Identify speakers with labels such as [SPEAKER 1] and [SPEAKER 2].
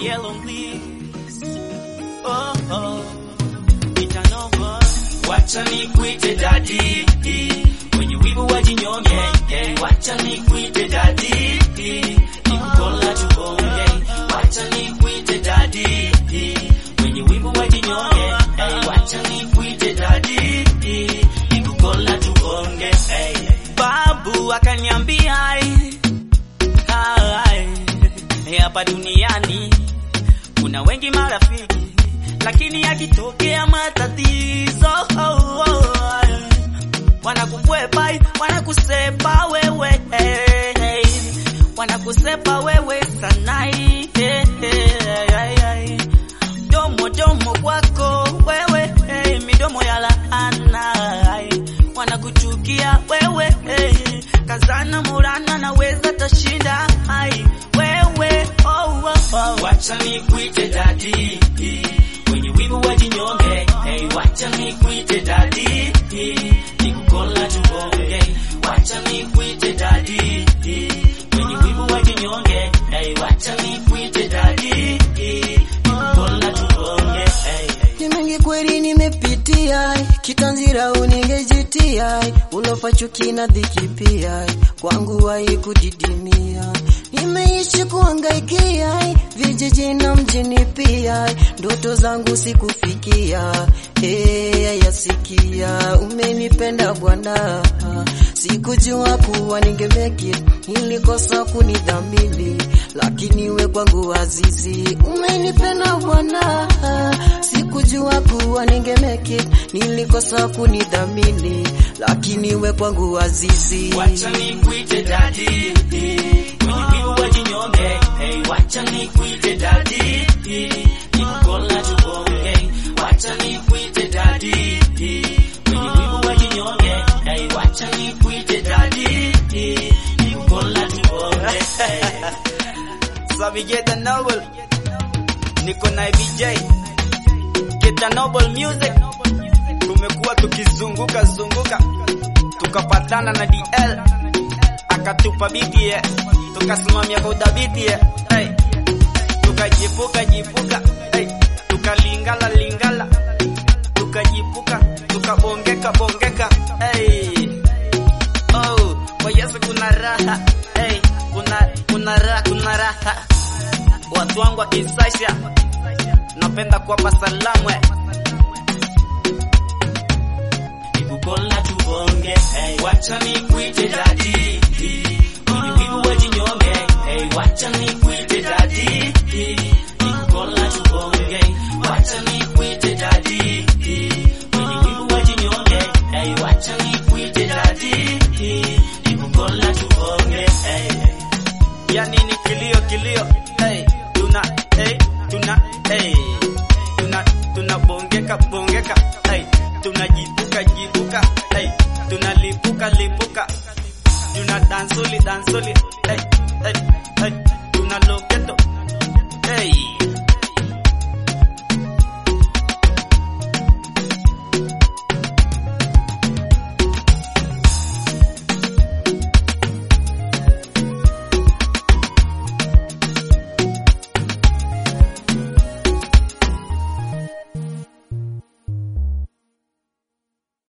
[SPEAKER 1] yellow leaves. Oh, oh. Itanova. Wacha nikuite dadi. Wenye wivu wajinyonge. Hey, wacha nikuite dadi. Nikukola tubonge. Wacha nikuite dadi. Wenye wivu wajinyonge. Hey, wacha nikuite dadi. Nikukola tubonge. Hey. Babu akaniambia ai, ai, hapa duniani kuna wengi marafiki, lakini yakitokea matatizo oh, oh, wanakukwepa, wanakusepa wewe, hey, hey, wanakusepa wewe sanai, hey, hey, hey, domo domo kwako wewe, hey, midomo ya laana, hey, wanakuchukia wewe, hey, kazana murana, naweza tashinda, hai wewe, oh, oh, oh. Wacha nikuite dadi, wenye wivu wajinyonge, hey, wacha nikuite dadi, nikukola tubonge, wacha nikuite dadi, wenye wivu wajinyonge, hey, wacha nikuite dadi, nikukola tubonge, hey, hey.
[SPEAKER 2] Ni mengi kweli nimepitia, kitanzira uningejitia, ulofa chuki na dhiki pia, kwangu haikudidimia. Nimeishi kuangaikia, vijiji na mjini pia, ndoto zangu sikufikia, hey, yasikia, umenipenda Bwana, sikujua kuwa ningemeki, nilikosa kunidhamini, lakini we kwangu azizi, umenipenda Bwana, sikujua kuwa ningemeki, nilikosa kunidhamini, lakini we kwangu azizi.
[SPEAKER 1] Wacha nikuite dadi, wenye wivu wajinyonge, hey, wacha nikuite dadi, nikukola tubonge, wacha nikuite dadi, wenye wivu wajinyonge, hey, wacha nikuite dadi, nikukola tubonge. Sabi Get Noble, niko na BJ, Get Noble Music, tumekuwa tukizunguka zunguka tukapatana na DL akatupa biti ye, tukasimamia kwa udhabiti ye, hey. tukajipuka jipuka hey. tukalingala lingala tukajipuka tukabongeka bongeka hey. oh, kwa Yesu kuna raha hey. kuna kuna raha kuna raha watu wangu wa Kisasha napenda kuwapa salamu eh. nikukola tubonge hey. wacha nikuite dadi wenye wivu wajinyonge hey. wacha nikuite dadi nikukola tubonge wacha nikuite dadi wenye wivu wajinyonge hey. wacha nikuite dadi nikukola tubonge hey. yani ni kilio kilio hey. tuna hey. tuna hey. tuna tunabongeka bongeka hey. tunajipuka jipuka hey. tunalipuka lipuka tuna dansuli dansuli hey. hey. hey. tuna loketo